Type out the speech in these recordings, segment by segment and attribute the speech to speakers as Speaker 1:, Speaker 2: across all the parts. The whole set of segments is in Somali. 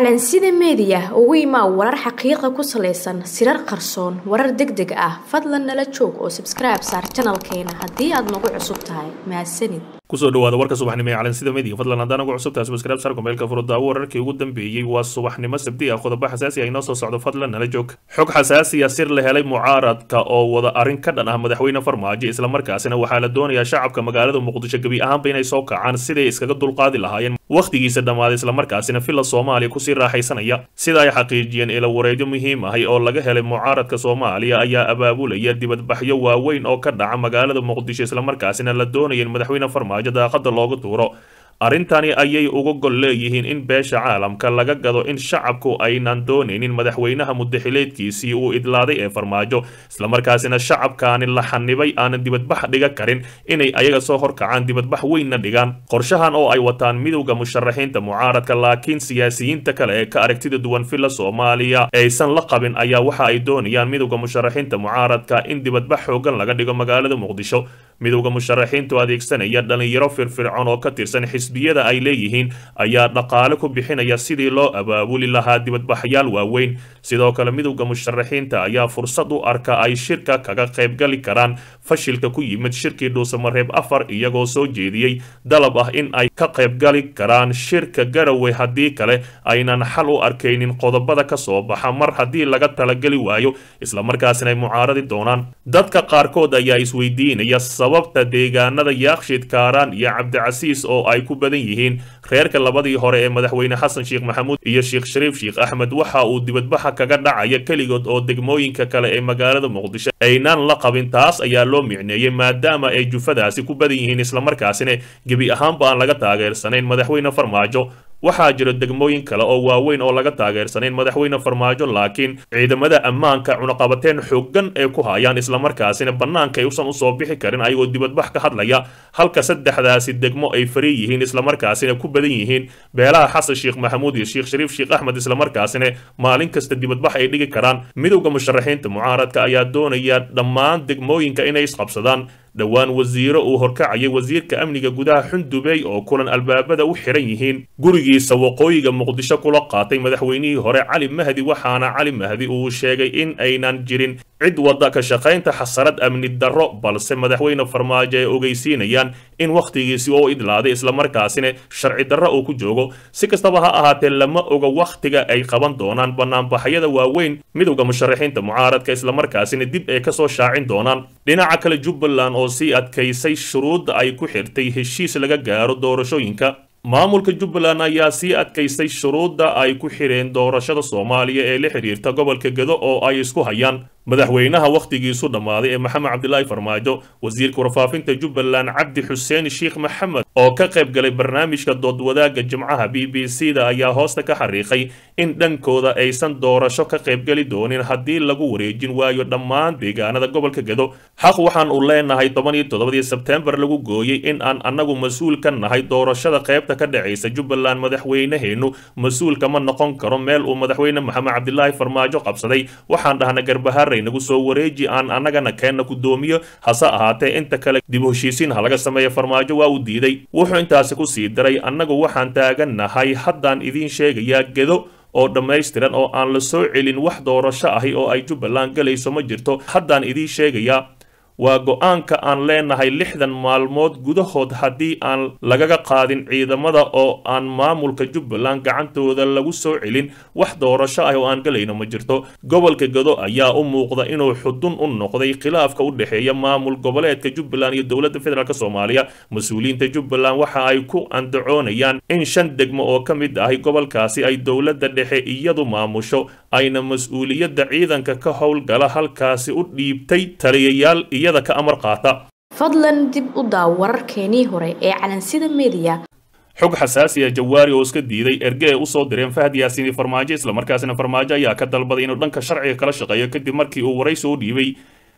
Speaker 1: calansida meediya ugu imaa warar xaqiiqa ku salaysan sirar qarsoon warar deg deg ah fadlan nala joog oo sabskribe saar janalkeena haddii aad nagu cusub tahay mahadsanid
Speaker 2: kusoo dhawaada warka subaxnimo ee calansida media fadlan haddaan ugu cusubtahay subscribe sarka meelka furudaawo wararkii ugu dambeeyey waa subaxnimo sabti ah qodobo xasaasi ah inoo soo socdo fadlan nala joog xog xasaasiya sir la helay mucaaradka oo wada arrin ka dhan ah madaxweyne farmaajo islamarkaasina waxaa la doonayaa shacabka magaalada muqdisho gebi ahaanba inay soo kacaan siday iskaga dulqaadi lahaayeen wakhtigiisa dhammaaday islamarkaasina filla soomaaliya kusii raaxaysanaya sida ay xaqiijiyeen ila wareedyo muhiim ahay oo laga helay mucaaradka soomaaliya ayaa abaabulaya dibadbaxyo waaweyn oo ka dhaca magaalada muqdisho islamarkaasina la doonaya in madaxweyne farmaajo daaqada loogu tuuro arrintani ayay uga gol leeyihiin in beesha caalamka laga gado in shacabku aynan doonaynin madaxweynaha mudaxileedkiisii uu idlaaday ee farmaajo islamarkaasina shacabkaani la xanibay aanan dibadbax dhiga karin inay ayaga soo horkacaan dibadbax weynna dhigaan qorshahan oo ay wataan midowda musharaxiinta mucaaradka laakiin siyaasiyiinta kale ee ka aragtida duwan filla soomaaliya aysan la qabin ayaa waxa ay doonayaan midowda musharaxiinta mucaaradka in dibadbax xoogan laga dhigo magaalada muqdisho midowda musharaxiintu adeegsanaya dhalinyaro firfircoon oo ka tirsan xisbiyada ay leeyihiin ayaa dhaqaale ku bixinaya sidii loo abaabuli lahaa dibadbaxyaal waaweyn sidoo kale midowda musharaxiinta ayaa fursad u arka ay shirka kaga qaybgali karaan fashilka ku yimid shirkii dhuusamareeb afar iyagoo soo jeediyey dalab ah in ay ka qaybgali karaan shirka garowe haddii kale aynan xal u arkaynin qodobada ka soo baxa mar haddii laga talageli waayo islamarkaasina ay mucaaradi doonaan dadka qaarkood ayaa isweydiinaya sababta deegaanada yaaqshid kaaraan iyo cabdicasiis oo ay ku badan yihiin reerka labadii hore ee madaxweyne xasan sheekh maxamuud iyo sheekh shariif sheekh axmed waxa uu dibadbaxa kaga dhacaya keligood oo degmooyinka kale ee magaalada muqdisho aynaan la qabin taas ayaa loo micneeyey maadaama ay jufadaasi ku badan yihiin islamarkaasina gebi ahaanba aan laga taageersanayn madaxweyne farmaajo waxaa jiro degmooyin kale oo waaweyn oo laga taageersanayn madaxweyne farmaajo laakiin ciidamada ammaanka cunaqabateen xooggan ee ku hayaan islamarkaasina bannaanka ay usan usoo bixi karin ayagoo dibadbax ka hadlaya halka saddexdaasi degmo ay fari yihiin islamarkaasina ku badan yihiin beelaha xasan sheekh maxamuud iyo sheekh shariif sheekh axmed islamarkaasina maalin kasta dibadbax ay dhigi karaan midowda musharaxiinta mucaaradka ayaa doonaya dhammaan degmooyinka inay isqabsadaan dhowaan wasiiro uu horkacayay wasiirka amniga gudaha xundubey oo kulan albaabada u xiran yihiin gurigiisa waqooyiga muqdisho kula qaatay madaxweynihii hore cali mahdi waxaana cali mahdi uu sheegay in aynan jirin cid wadda ka shaqaynta xasarad amni darro balse madaxweyne farmaajo ay ogeysiinayaan in wakhtigiisi oo idlaaday islamarkaasina sharci darro uu ku joogo si kastaba ha ahaatee lama oga wakhtiga ay qaban doonaan banaanbaxyada waaweyn midowda musharaxiinta mucaaradka islamarkaasina dib ay kasoo shaacin doonaan dhinaca kale jubbaland oo sii adkaysay shuruudda ay ku xirtay heshiis laga gaaro doorashooyinka maamulka jubbaland ayaa sii adkaystay shuruudda ay ku xireen doorashada soomaaliya ee la xidhiirta gobolka gedo oo ay isku hayaan madaxweynaha wakhtigiisu dhammaaday ee maxamed cabdilaahi farmaajo wasiirka warfaafinta jubbaland cabdi xuseen sheekh maxamed oo ka qayb galay barnaamijka doodwadaagga jimcaha b b c da ayaa hoosta ka xariiqay in dhankooda aysan doorasho ka qaybgeli doonin haddii lagu wareejin waayo dhammaan deegaanada gobolka gedo xaq waxaan u leenahay toban iyo toddobadii sebteembar lagu gooyey in aan annagu mas-uul ka nahay doorashada qaybta ka dhacaysa jubbaland madaxweynaheennu mas-uul kama noqon karo meel uu madaxweyne maxamed cabdilaahi farmaajo qabsaday waxaan dhahna garbahar nagu soo wareeji aan annagana keenna guddoomiyo hase ahaatee inta kale dib u heshiisiin ha laga sameeya farmaajo waa uu diiday wuxuu intaasi ku sii diray annagu waxaan taagannahay haddaan idiin sheegayaa gedo oo dhammaystiran oo aan la soo celin wax doorasho ahi oo ay jubbaland galayso ma jirto haddaan idiin sheegayaa waa go-aanka aan leenahay lixdan maalmood gudahood haddii aan lagaga qaadin ciidamada oo aan maamulka jubbaland gacantooda lagu soo celin wax doorasho ah oo aan galayno ma jirto gobolka gado ayaa u muuqda inuu xudun u noqday khilaafka u dhexeeya maamul goboleedka jubbaland iyo dowladda federaalk soomaaliya mas-uuliyiinta jubbaland waxa ay ku andacoonayaan in shan degmo oo ka mid ahay gobolkaasi ay dowladda dhexe iyadu maamusho ayna mas-uuliyadda ciidanka ka howlgala halkaasi u dhiibtay taliyayaal iyada ka amar qaata
Speaker 1: fadlan dib u daaw wararkeenii hore ee calansida meediya
Speaker 2: xog xasaasi ah jawaari oo iska diiday erge ay usoo direen fahad yaasiini farmaajo islamarkaasina farmaajo ayaa ka dalbaday inuu dhanka sharciga kala shaqeeyo kadib markii uu waraysi u dhiibay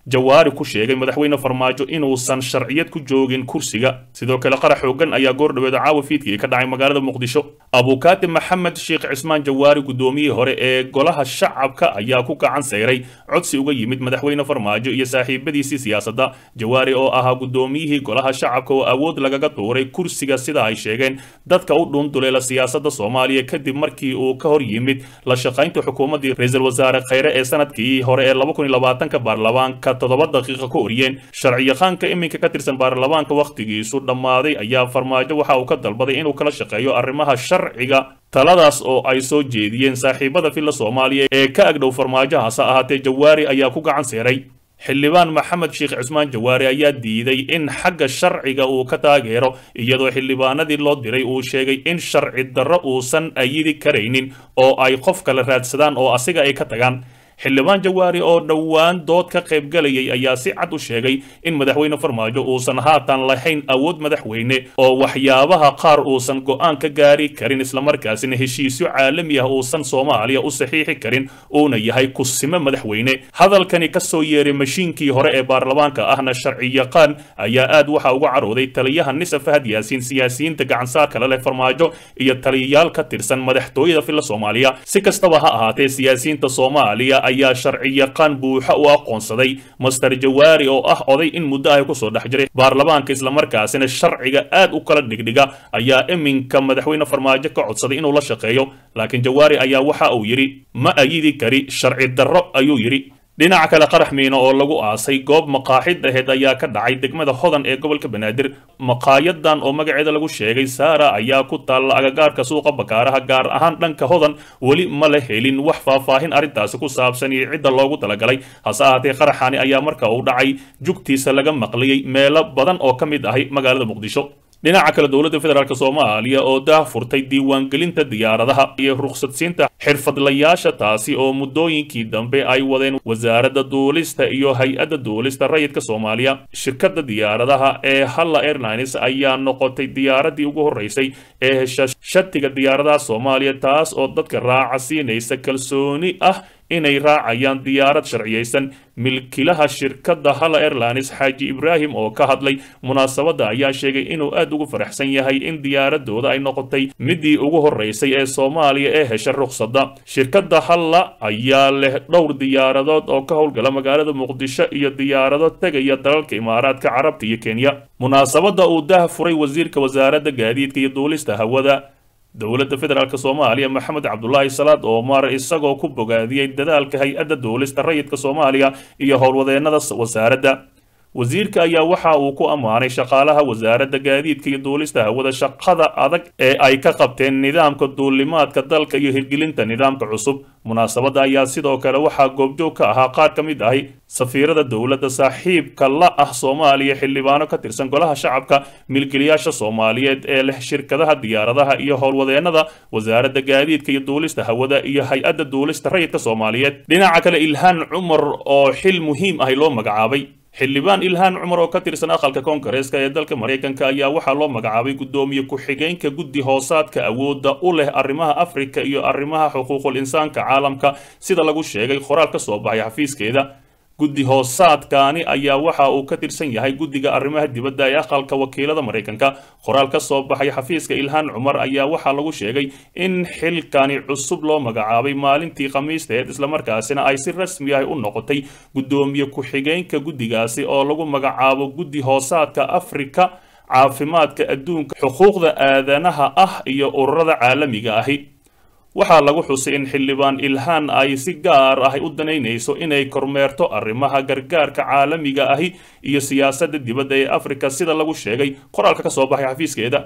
Speaker 2: jawaari ku sheegay madaxweyne farmaajo inuusan sharciyad ku joogin kursiga sidoo kale qarax xoogan ayaa goordhaweeda caawa fiidkii ka dhacay magaalada muqdisho abukaati maxamed sheekh cismaan jawaari guddoomiyihii hore ee golaha shacabka ayaa ku gacan sayray codsi uga yimid madaxweyne farmaajo iyo saaxiibadiisii siyaasadda jawaari oo ahaa guddoomiyihii golaha shacabka oo awood lagaga tuuray kursiga sida ay sheegeen dadka u dhuunduleela siyaasadda soomaaliya kadib markii uu ka hor yimid la shaqaynta xukuumaddii ra-iisul wasaare kheyre ee sanadkii hore ee laba kun iyo labaatanka baarlamaanka toddoba daqiiqa ka oriyeen sharciyaqaanka iminka ka tirsan baarlamaanka wakhtigiisu dhammaaday ayaa farmaajo waxa uu ka dalbaday inuu kala shaqeeyo arrimaha sharciga taladaas oo ay soo jeediyeen saaxiibada filla soomaaliya ee ka agdhow farmaajo hase ahaatee jawaari ayaa ku gacan seeray xildhibaan maxamed sheekh cismaan jawaari ayaa diiday in xagga sharciga uu ka taageero iyadoo xildhibaanadii loo diray uu sheegay in sharci darro uusan ayidi karaynin oo ay qof kale raadsadaan oo asiga ay ka tagaan xildhibaan jawaari oo dhowaan dood ka qaybgalayay ayaa si cad u sheegay in madaxweyne farmaajo uusan haatan lahayn awood madaxweyne oo waxyaabaha qaar uusan go'aan ka gaari karin islamarkaasina heshiisyo caalami ah uusan soomaaliya u saxiixi karin uuna yahay kusime madaxweyne hadalkani ka soo yeeray mashiinkii hore ee baarlamaanka ahna sharciyaqaan ayaa aad waxa uga carooday taliyaha nisa fahad yaasiin siyaasiyiinta gacansaarka la leh farmaajo iyo taliyayaal ka tirsan madaxtooyada filla soomaaliya si kastaba ha ahaatee siyaasiyiinta soomaaliya ayaa sharciyaqaan buuxa u aqoonsaday master jawaari oo ah oday in muddo ah kusoo dhex jiray baarlamaanka islamarkaasina sharciga aad u kala dhigdhiga ayaa iminka madaxweyne farmaajo ka codsaday inuu la shaqeeyo laakiin jawaari ayaa waxa uu yidhi ma ayidi kari sharci darro ayuu yidhi dhinaca kale qarax miino oo lagu aasay goob maqaaxid aheed ayaa ka dhacay degmada hodan ee gobolka banaadir maqaayadan oo magaceeda lagu sheegay saara ayaa ku taalla agagaarka suuqa bakaaraha gaar ahaan dhanka hodan weli ma la helin wax faahfaahin arrintaasi ku saabsan iyo cidda loogu talagalay hase ahaatee qaraxani ayaa marka uu dhacay jugtiisa laga maqliyey meelo badan oo ka mid ahay magaalada muqdisho dhinaca kale dowladda federaalk soomaaliya oo daah furtay diiwaangelinta diyaaradaha iyo rukhsadsiinta xirfadlayaasha taasi oo muddooyinkii dambe ay wadeen wasaaradda duulista iyo hay-adda duulista rayidka soomaaliya shirkadda diyaaradaha ee halla airlines ayaa noqotay diyaaradii ugu horreysay ee hesha shatiga diyaaradaha soomaaliya taas oo dadka raaca siinaysa kalsooni ah inay raacayaan diyaarad sharciyaysan milkilaha shirkadda halla airlines xaaji ibraahim oo ka hadlay munaasabadda ayaa sheegay inuu aad ugu faraxsan yahay in diyaaradooda ay noqotay midii ugu horreysay ee soomaaliya ee hesha rukhsadda shirkadda halla ayaa leh dhowr diyaaradood oo ka howlgala magaalada muqdisho iyo diyaarado tegaya dalalka imaaraadka carabta iyo kenya munaasabadda uu dah furay wasiirka wasaaradda gaadiidka iyo duulista hawada dowladda federaalk soomaaliya maxamed cabdulaahi salaad oomar isagoo ku bogaadiyey dadaalka hay-adda duulista rayidka soomaaliya iyo howlwadeennada wasaaradda wasiirka ayaa waxa uu ku ammaanay shaqaalaha wasaaradda gaadiidka iyo duulista hawada shaqada adag ee ay ka qabteen nidaamka duulimaadka dalka iyo hirgelinta nidaamka cusub munaasabadda ayaa sidoo kale waxaa goobjoog ka ahaa qaar ka mid ahi safiirada dowladda saaxiibka la ah soomaaliya xildhibaano ka tirsan golaha shacabka milkilayaasha soomaaliyeed ee leh shirkadaha diyaaradaha iyo howlwadeennada wasaaradda gaadiidka iyo duulista hawada iyo hay-adda duulista rayidka soomaaliyeed dhinaca kale ilhaan cumar oo xil muhiim ahi loo magacaabay xildhibaan ilhaan cumar oo ka tirsan aqalka koongareeska ee dalka maraykanka ayaa waxaa loo magacaabay guddoomiye ku-xigeenka guddi hoosaadka awoodda u leh arrimaha afrika iyo arrimaha xuquuqul insaanka caalamka sida lagu sheegay qoraal ka soo baxay xafiiskeeda guddi hoosaadkaani ayaa waxa uu ka tirsan yahay guddiga arrimaha dibadda ee aqalka wakiilada maraykanka qoraal ka soo baxay xafiiska ilhaan cumar ayaa waxaa lagu sheegay in xilkani cusub loo magacaabay maalintii khamiisteed islamarkaasina ay si rasmi ah u noqotay guddoomiye ku-xigeenka guddigaasi oo lagu magacaabo guddi hoosaadka afrika caafimaadka adduunka xuquuqda aadanaha ah iyo ururada caalamiga ahi waxaa lagu xusay in xildhibaan ilhaan ay si gaar ah u danaynayso inay kormeerto arrimaha gargaarka caalamiga ahi iyo siyaasadda dibadda ee afrika sida lagu sheegay qoraalka ka soo baxay xafiiskeeda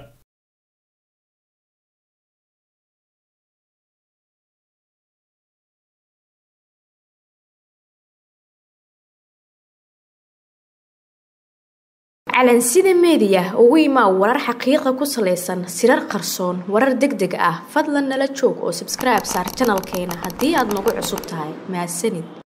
Speaker 1: calansida meediya ugu imaa warar xaqiiqa ku salaysan sirar qarsoon warar deg deg ah fadlan nala joog oo sabskribe saar janalkeena haddii aad nagu cusub tahay mahadsanid